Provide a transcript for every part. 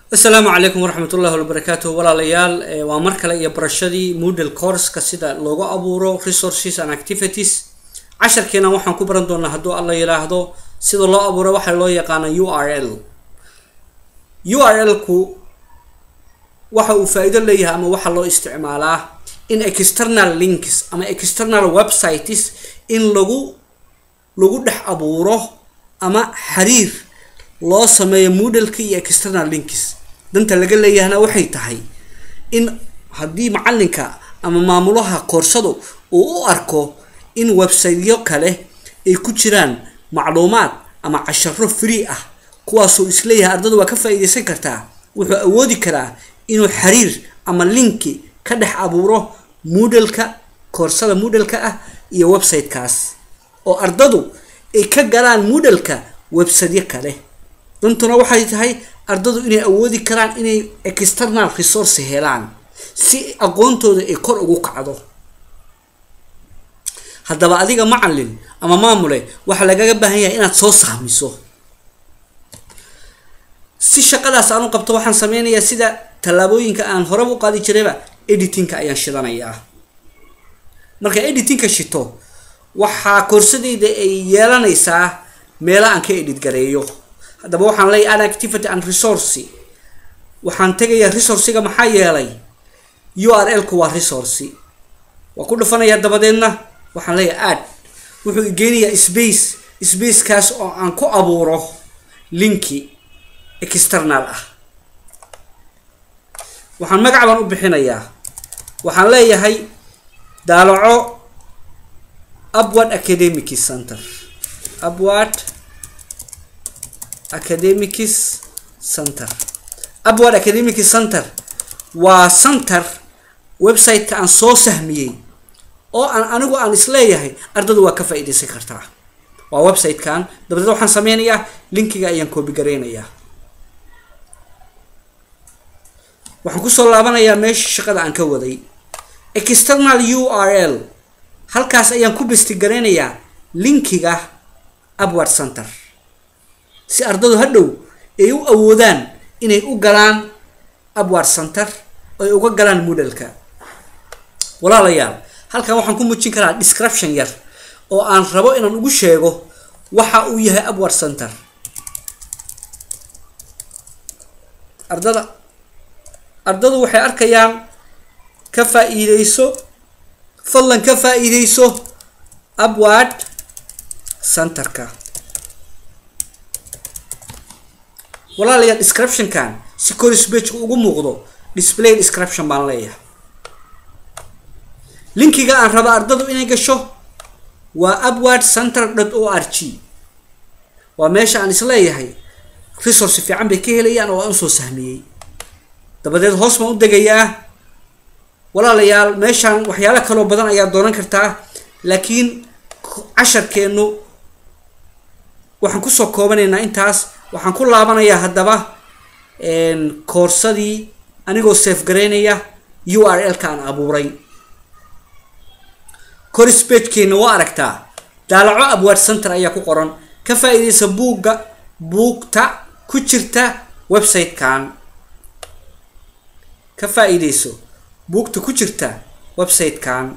asalaamu calaykum waraxmat ullahi wabarakaatu walaalayaal waa mar kale iyo barashadii moodel courska sida loogu abuuro resources and activities casharkeena waxaan ku baran doonaa hadduu alla yiraahdo sida loo abuuro waxaa loo yaqaana u r l u r l ku waxa uu faa-iido leeyahay ama waxaa loo isticmaalaa in external links ama external websites in lagu lagu dhex abuuro ama xiriir loo sameeyo modelka iyo external links danta laga leeyahana waxay tahay in haddii macalinka ama maamulaha koorsadu uu u arko in websiteyo kale ay ku jiraan macluumaad ama casharo free ah kuwaasuu isleeyahay ardada waa ka faa-iideysan kartaa wuxuu awoodi karaa inuu xiriir ama linki ka dhex abuuro modelka koorsada modelka ah iyo websitekaas oo ardadu ay ka galaan modelka websiteyo kale dantuna waxay tahay ardadu inay awoodi karaan inay external resource helaan si aqoontooda ay kor ugu kacdo haddaba adiga macalin ama maamule waxaa lagaga baahan yahay inaad soo sahmiso si shaqadaas aan u qabto waxaan sameynayaa sida tallaabooyinka aan horeba u qaadi jirayba editingka ayaan shidanayaa marka editingka shito waxaa koorsadeyda ay yeelanaysaa meela aan ka edit gareeyo haddaba waxaan leeyahy an activity and resource waxaan tegayaa resourciga maxaa yeelay u r l ku waa resource waa ku dhufanayaa dabadeedna waxaan leeyahay ad wuxuu igeynayaa space spacekaas oo aan ku abuuro linki external ah waxaan magac baan u bixinayaa waxaan leeyahay daalaco upward academic center upward academics center upward academic center waa center website-ka aan soo sahmiyey oo aan anigu aan isleeyahay ardadu waa ka faa-iideysan kartaa waa website-kan dabadeed waxaan sameynayaa linkiga ayaan coobi gareynayaa waxaan kusoo laabanayaa meesha shaqada aan ka waday external u r l halkaas ayaan ku besti gareynayaa linkiga upward center si ardadu hadhow ay u awoodaan inay u galaan upward center ay uga galaan modelka walaalayaal halkan waxaan ku muujin karaa description yar oo aan rabo inaan ugu sheego waxa uu yahay upward center ardada ardadu waxay arkayaan ka faa-iideyso fadlan ka faa-iideyso upward centerka walaalayaal descriptionkan si corisbageka ugu muuqdo display description baan leeyahay linkiga aan raba ardadu inay gasho waa upward center dot o r g waa meesha aan isleeyahay resource fiican bay ka helayaan oo aan usoo sahmiyey dabadeed hoos baan u degayaa walaalayaal meeshaan waxyaalo kaloo badan ayaa doonan kartaa laakiin casharkeenu waxaan kusoo koobanaynaa intaas waxaan ku laabanayaa haddaba koorsadii anigoo safe gareynaya u r l ka aan abuuray corisbagekeenna waa aragtaa daalaco abward center ayaa ku qoran ka faa-iideysa buugga buugta ku jirta website-kan ka faa-iideyso buugta ku jirta website-kan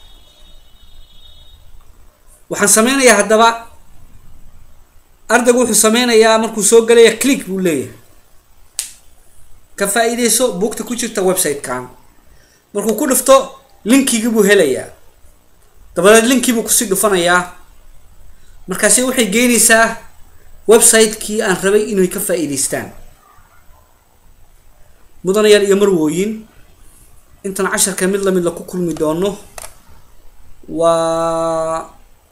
waxaan sameynayaa haddaba ardaygu wuxuu sameynayaa markuu soo galaya click buu leeyahay ka faa-iideyso buugta ku jirta website-kan markuu ku dhufto linkigii buu helayaa dabadeed linkii buu kusii dhufanayaa markaasi waxay geynaysaa website-kii aan rabay inay ka faa-iideystaan mudanayaal iyo marwooyin intaan casharka mid lamid la ku kulmi doono waa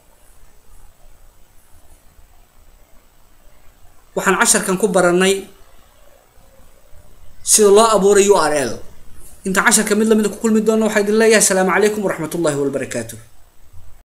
waxaan casharkan ku baranay sida loo abuuray u r l intaan casharka mid lamid ku kulmi doono waxaa idin leeyahay asalaamu calaykum waraxmat ullahi wabarakaatu